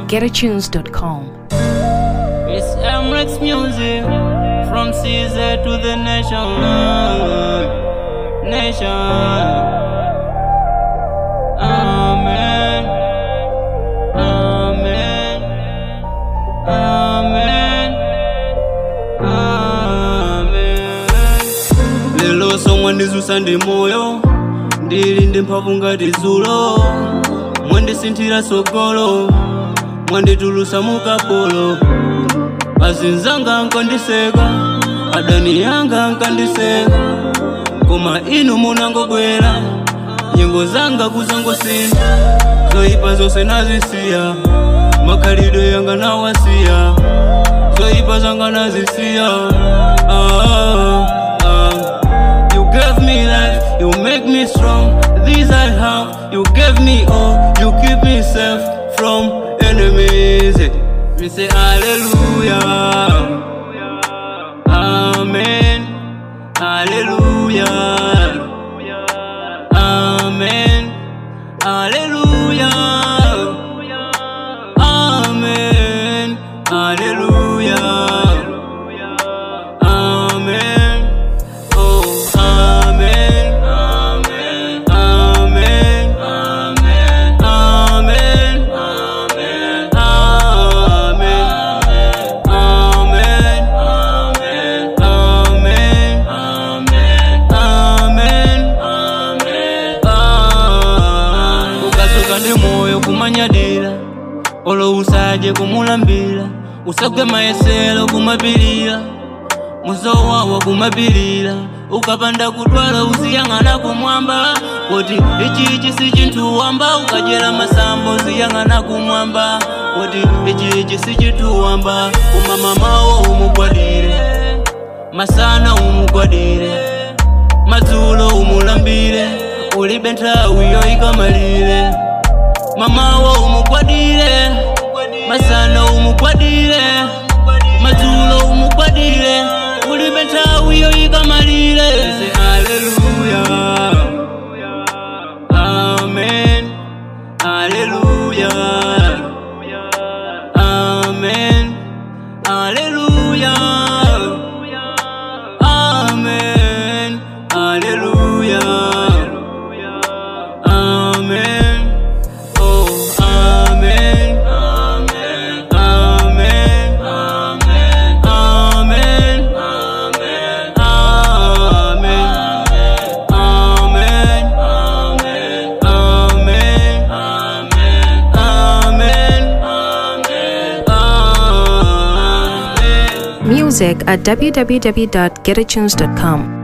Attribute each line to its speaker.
Speaker 1: www.getatunes.com.
Speaker 2: It's Emirates music from CZ to the nation. Nation. Amen. Amen. Amen. Amen. Lelo somwe ndizusa ndi moyo ndili ndi mphamvu ngati dzulo mwandisinthira sogolo mwanditulusa mukapolo azinzanga nkandiseka adani yanga nkandiseka koma inu munangobwera nyengo zanga kuzangosintha zoyipa zonse nazisiya makhalidwe yanga nawasiya zoyipa zanga nazisiya ah, ah. You gave me life, you make me strong. These I have, you gave me all. You keep me safe from enemies. We say hallelujah. Amen. Hallelujah. Amen. Hallelujah. Amen. Hallelujah. Amen. Oh, amen. Amen. Amen. Amen. Amen. Amen. Amen. Amen. Amen. Amen. Amen. Amen. Amen. Ukasuka ndi moyo kumanyadira olo usaje kumulambira usagwe mayesero kumapirira muzowawa kumapirira ukapanda kudwala uziyang'ana kumwamba kuti ichi ichi si chinthu wamba ukajera masambo uziyang'ana kumwamba kuti ichi ichi si chinthu wamba koma mamawo umugwadire masana umugwadire madzulo umulambire ulibe nthawi yoyikamalire mamawo umugwadire masana umugwadire madzulo umugwadire ulibe nthawi yoyikamalire Say hallelujah amen hallelujah amen hallelujah amen hallelujah amen oh amen amen amen amen amen amen amen amen amen amen amen amen amen
Speaker 1: Music at www.getatunes.com.